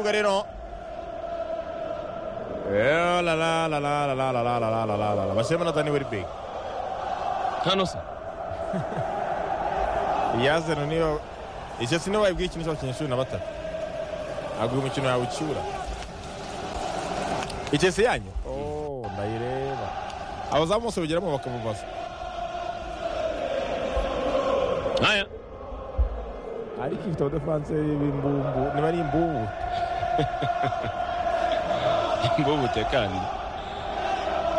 Garino. la la la la la la la la la la la la. Basema na tani Werpi. Kanosa. Yazana niyo icyo sinababwiye ikintu cy'abakinnyi cumi na batatu agura umukino yawe ucyura ikesi yanyu ndayireba abazamu bose bageramo bakamubaza Haya. ariko ifite abadafanseri b'imbumbu niba ari imbubu Ngo ubutekane.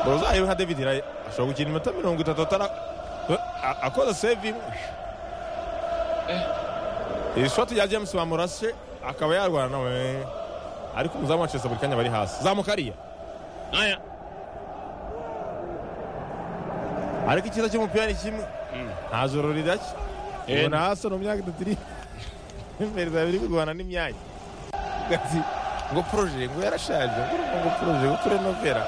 borozayo nka david Raye ashobora gukina iminota mirongo itatu atara a- akoze save imwe iri shoti rya james bamurashe akaba yarwana nawe ariko umuzamu wa Chelsea buri kanya bari hasi zamuka ariya Haya. ariko icyiza cy'umupira ni kimwe nta joro ridacya Eh. ubona hasi mu myaka itatu iri imbere zawe biri kurwana n'imyanya Ati, ngo poroje ngo yarashaje ngo urumva ngo poroje ngo kurenovera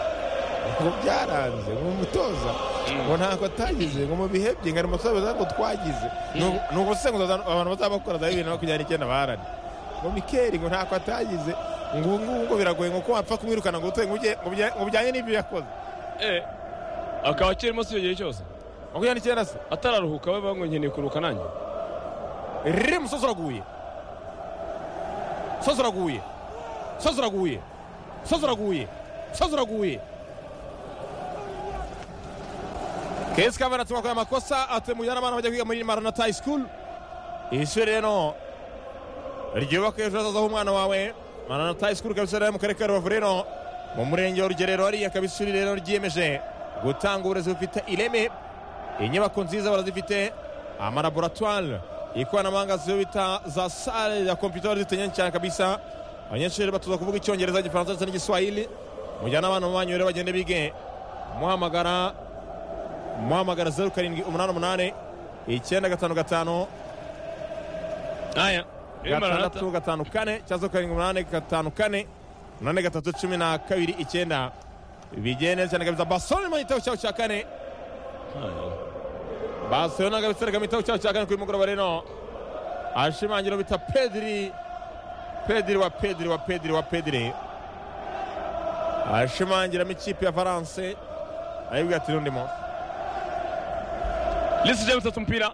ngo byaranze ngo umutoza ngo ntako atagize ngo mu bihe bye ngo ari umutoza ngo twagize Ni- ni ubusenguzi abantu bazaba bakora za bibiri na makumyabiri n'icyenda barane ngo mikeri ngo ntako atagize ngo ubu ngubu ngo biragoye ngo ko wapfa kumwirukana ngo utuye ngo ujye- ngo bijya- ngo bijyanye n'ibyo yakoze Eh. Akaba akirimo si icyo gihe cyose. makumyabiri n'icyenda se Atararuhuka we bango nkeneye kuruhuka nanjye. rimu soza uraguye soza uraguye soza uraguye soza uraguye soza uraguye kesi kava natuma kwa makosa atemujya n'abana bajya kwiga muri maranata high school iri shuri rero ryubaka ejo hazaza h'umwana wawe maranata high school ikaba ishuri rero mu karere ka rubavu rero mu murenge wa rugerero hariya ikaba ishuri rero ryiyemeje gutanga uburezi bufite ireme inyubako nziza barazifite amalaboratware ikoranabuhanga zo bita za sale ya kompiyuta zifite nyinshi cyane kabisa abanyeshuri batoza kuvuga icyongereza igifaransa ndetse n'igiswahili mujyane abana mu banyu rero bagende bige muhamagara muhamagara zeru karindwi umunani umunani icyenda gatanu gatanu Haya. Maranatha. gatandatu gatanu kane cyangwa se karindwi umunani gatanu kane umunani gatatu cumi na kabiri icyenda bigiye neza cyane kabisa basoni mu gitego cyabo cya kane Haya. barcelona gabitsereka mu gitego cyabo cya kane kuri mugoroba rero ashimangira bita pediri pediri wa pediri wa pediri wa pediri ashimangiramo ikipe ya valence ayibwira ati n'undi munsi Lisi James ata umupira.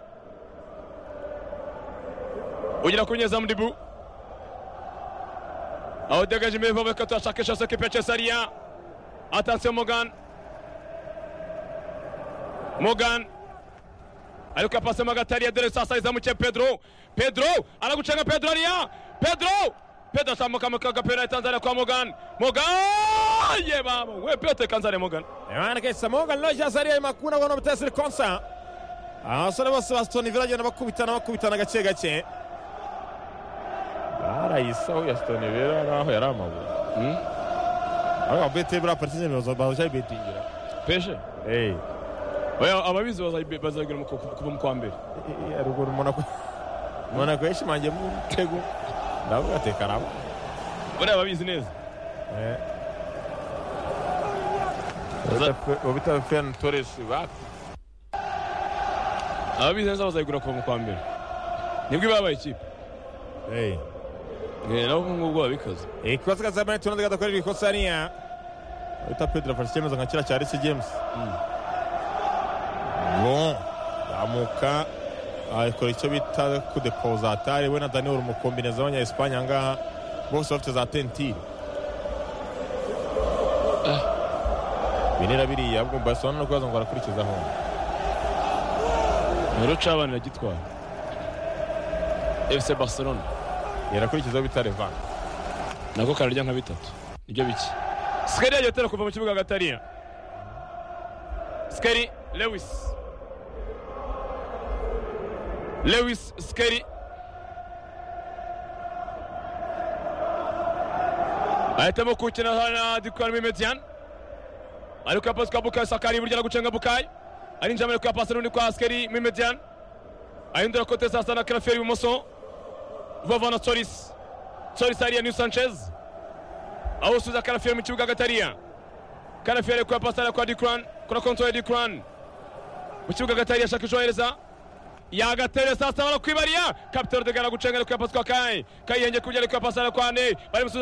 Ugera ku nyezamu Dibu. Awudegaje imbere vuba ko turashakisha se kipe ya Chelsea ariya. Attention Morgan. Morgan. Ariko yapasemo hagati hariya dore sasa izamu cye Pedro. Pedro aragucenga Pedro hariya. Pedro. Pedro azamuka mu kagapira ya Tanzania kwa Morgan. Morgan! Ye baba, we pete kanzare Morgan. Imana kesa Morgan Rogers ariya makuna ubona bitasi konsa abasore bose ba Stone Villa bagenda bakubitana bakubitana gake gake barayisaho ya Stone Villa naho yari amabuye Hmm? ariko bete buriya partizani bazajya betingira Peshe. eyi oya ababizi bazayibe- bazayigira mu ku- kuva mu kwa mbere haruguru Monaco Monaco yashimangiye mu mutego ndavuga ati karabo buriya ababizi neza ubita Ferran Torres bati ababizi neza bazayigura kuva mu kwa mbere nibwo ibabaye ikipe eyi Eh, nabo ubu ngubu babikaze ikosa kaza mani tunaze gadakorerwa ikosa hariya ahita pedro afashe icyemezo nka kiriya cya resi james bon zamuka akora icyo bita kudepozatare we na daniel umukombineza w'abanya-espanye ahangaha bose bafite za tentire binira biriya bwo barcelona no kubaza ngo barakurikizaho rero uca abana iragitwara fc barcelona yarakurikizaho bita revan nako kararya nka bitatu nibyo bike sikari yagiye atera kuva mu kibuga hagati hariya sikari lewis lewis sikari ahitamo kuwukina na dikoramo imedian ariko yapasi kwa bukayo sakari iburyo aragucenga bukayo arinjira amwereka kwa pasi n'undi kwa sikari mu imedian ahindura kote sasa na karaferi ibumoso vavana torisi Solisariya ni Sanchez awusuza Karafiyo mu kibuga hagati hariya Karafiyo ari kuya pasara kwa Dikran kuri konti ya Dikran mu kibuga hagati hariya ashaka ijohereza yagatere sasa barakwibariya kapitero degana gucenga ari kuya pasi kwa Kai Kai yenge kujya ari kuya pasara kwa Ne bari